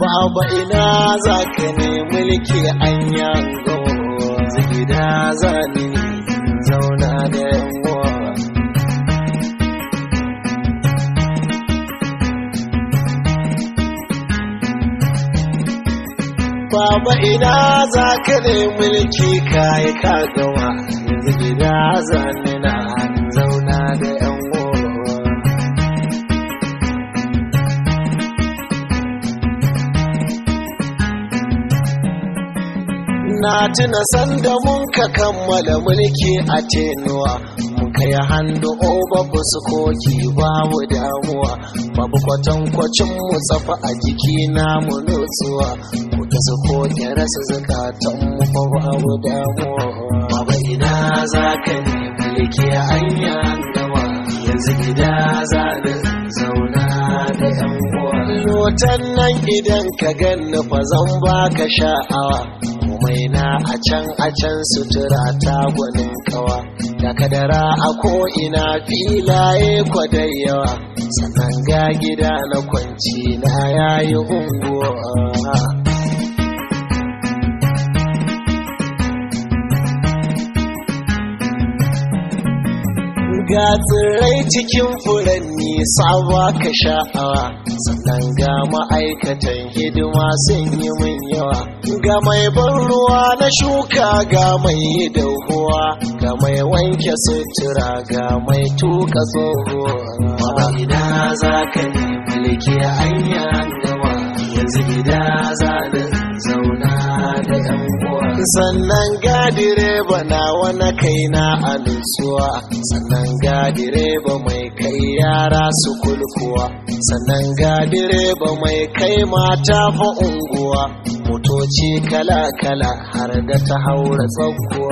baba ina za ka ne mulki an yango gida zani zauna da yawa Baba ina za ka ne mulki kayi ka gama yanzu gida zani na zauna da yan Na tuna sanda mun ka kammala mulki a tenuwa muka yi hannu oba su koki babu damuwa babu kwatankwacin mu tsafa a jiki namu nutsuwa kuka su koki rasa zakatan mu fa babu damuwa baba ina za ka ne mulki anya gama yanzu gida za da zauna da yan uwa lotan nan idan ka ganni fa zan baka sha'awa komai na a can a can sutura ta gwanin kawa da kadara a ko'ina filaye kwadai yawa sannan ga gida na kwanci na yayi unguwa ga tsirrai cikin furanni sawa ka sha'awa sannan ga ma'aikatan hidima sun yi min yawa ga mai ban ruwa na shuka ga mai dahuwa ga mai wanke sutura ga mai tuka tsohuwa Baba ina za ka ne mulki anya gama yanzu gida za da zauna da yan uwa sannan ga direba na wani kaina a nutsuwa sannan ga direba mai kai yara su kulkuwa sannan ga direba mai kai mata fa unguwa motoci kala-kala har da ta haura tsakkuwa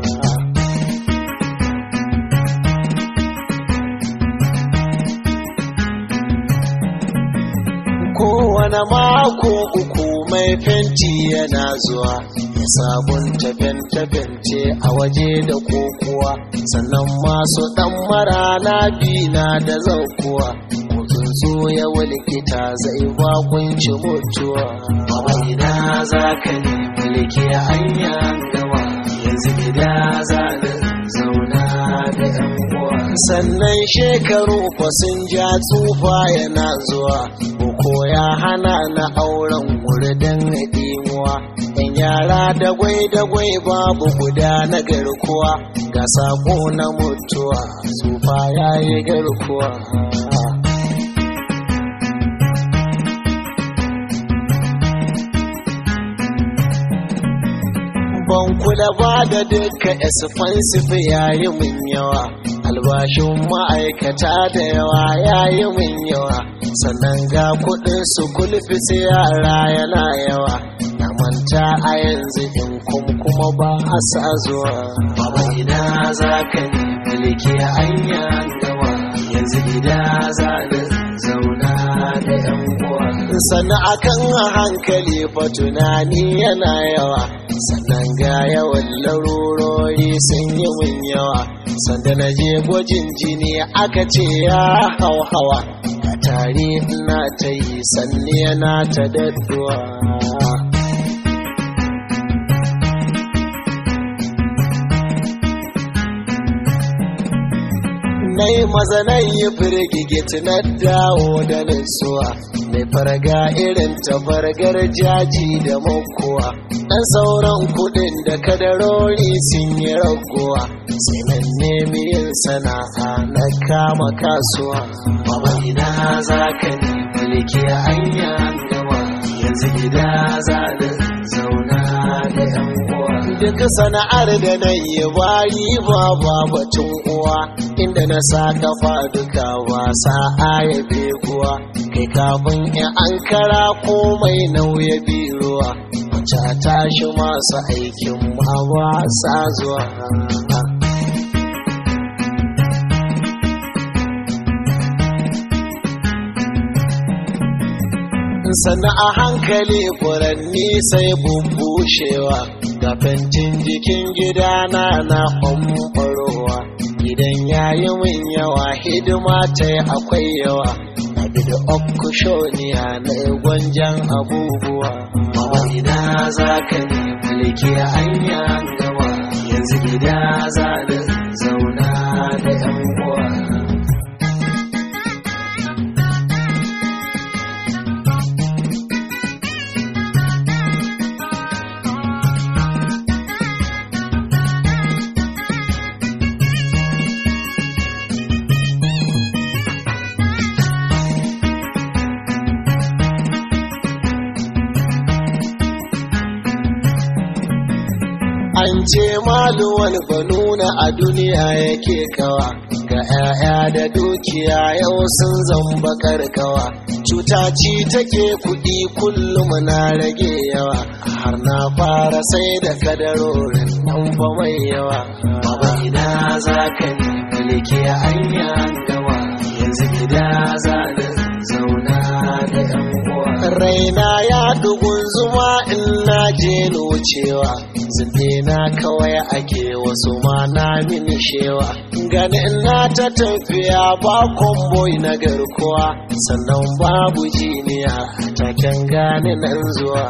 kowane mako uku mai fenti yana zuwa ya sabunta fente-fente a waje da kokuwa sannan masu ɗan mara bina da zaukuwa mutum zo ya walƙita zai bakunci mutuwa baba ina za ka ne mulki anya gama yanzu gida za da zauna da yan uwa sannan shekaru fa sun ja tsufa yana zuwa ko ya hana na auren wurdan ɗimuwa yan yara da gwai da gwai babu guda na garkuwa ga sako na mutuwa tsufa ya yi garkuwa ban kula ba da duka expensive yayi min yawa albashin ma'aikata da yawa yayi min yawa sannan ga kudin su kulfi sai yara yana yawa na manta a yanzu in kuma ba a sa zuwa baba ina za ka ne mulki anya gawa yanzu gida za da zauna da yan uwa sannan akan hankali fa tunani yana yawa sannan ga yawan larurori sun yi min yawa sanda na je gwajin jini aka ce ya hau hawa ka tare ina ta yi sanni yana ta dadduwa na yi maza na yi firgigit na dawo da nutsuwa mai farga irin ta fargar jaji da makuwa ɗan sauran kuɗin da kadarori sun yi raguwa sai nan nemi yin sana'a na kama kasuwa baba ina za ka ne mulki anya gama yanzu gida za da zauna da yan uwa duk sana'ar da na yi bayi ba ba batun uwa inda na sa kafa duka wasa aya beguwa kai kafin in an kara komai nauya biruwa mace tashi masu aikin ma ba sa zuwa sannan a hankali furanni sai bubbushewa ga fentin jikin gidana na ɓamɓarowa gidan yayi min yawa hidima ta yi akwai yawa da okushoniya na gwanjan abubuwa Baba ina za ka ne mulki anya gaba yanzu gida za da zauna da yan uwa. an ce maluwal banuna a duniya yake kawa ga 'ya'ya da dukiya yau sun zamba karkawa cuta ci take kuɗi kullum na rage yawa har na fara sai da kadarorin nan fa mai yawa Baba ina za ka ne mulki anya gaba yanzu gida za da zauna da yan uwa. raina ya dugun zuma in na je wucewa zinde na kawai ake wasu ma na mini shewa gani na ta tafiya ba komboi na garkuwa sannan babu jiniya taken gani nan zuwa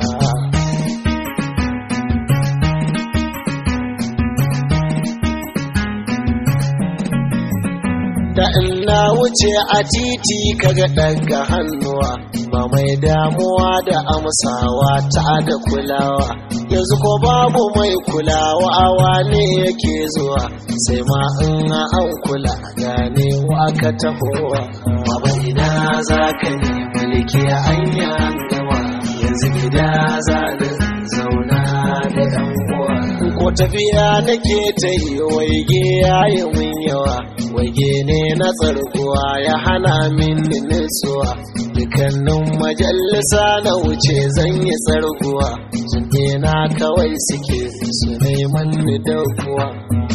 da in na wuce a titi kaga daga hannuwa ba mai damuwa da amsawa ta da kulawa yanzu ko babu mai kulawa wane yake zuwa sai ma in an kula gane wa ka tahowa Baba ina za ka ne mulki anya gaba yanzu gida za da zauna da yan uwa. ko tafiya nake ta yi waige ya yi mun yawa waige ne na tsarguwa ya hana min nutsuwa dukannin majalisa na wuce zan yi tsarguwa jinɗe na kawai suke su neman ni daukuwa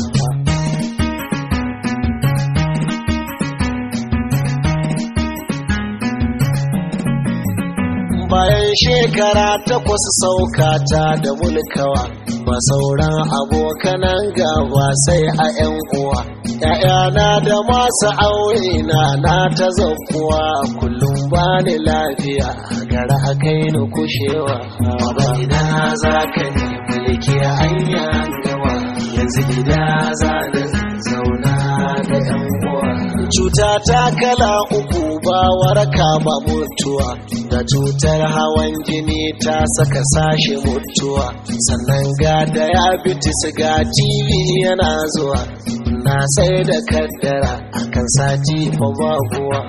bayan shekara takwas saukata da mulkawa ba sauran abokanan gaba sai a 'yan uwa ‘ya'yana da masu aure na na ta zakuwa kullum ba ni lafiya gara a kai ni kushewa Baba ina za ka ne mulki anya gaba yanzu gida za da zauna da yan uwa. cuta ta kala uku ba waraka ba mutuwa da cutar hawan jini ta saka sashe mutuwa sannan ga diabetes ga tv yana zuwa na sai da kaddara akan sati fa babuwa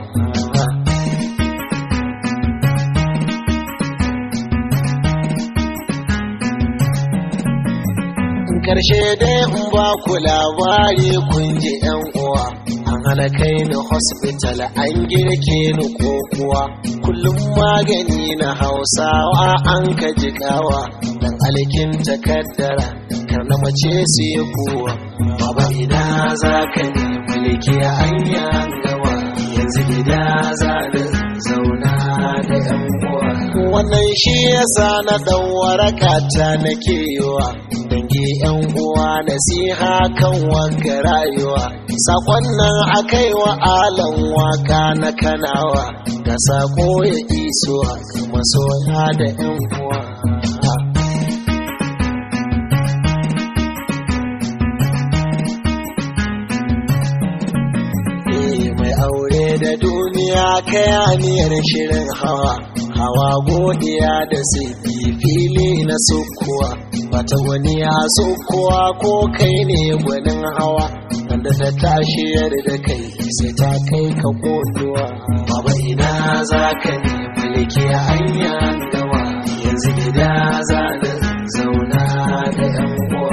karshe dai in ba ku labari kun ji yan uwa an hana kai ni hospital an girke ni ko kuwa kullum magani na hausawa an ka jigawa dan alkin takaddara kar na mace su yi kuwa Baba ina za ka ne mulki anya gaba yanzu gida za da zauna da yan uwa. wannan shi yasa na dan waraka ta nake yiwa dangi yan uwa nasiha kan wanka rayuwa sakon nan akai wa alan waka na kanawa ga sako ya isuwa ga masoya da yan uwa Eh, mai aure da duniya kayaniyar shirin hawa hawa godiya da sifi fili na sukuwa bata wani ya sukuwa ko kai ne gwanin hawa wanda ta tashi da kai sai ta kai ka kotuwa Baba ina za ka ne mulki anya gaba yanzu gida za da zauna da yan uwa.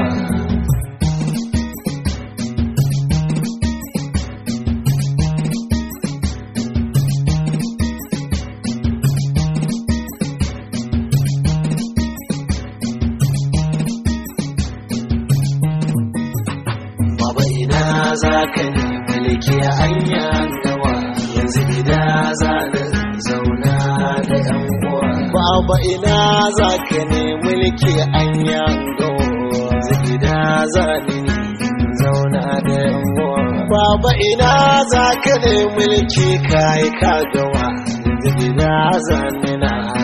Baba ina za ka ne mulki anya gaba yanzu gida za da zauna da yan uwa. baba ina za ka ne mulki an yango gida za ni zauna da yan uwa baba baba ina za ka ne mulki kai ka gawa yanzu ina zanina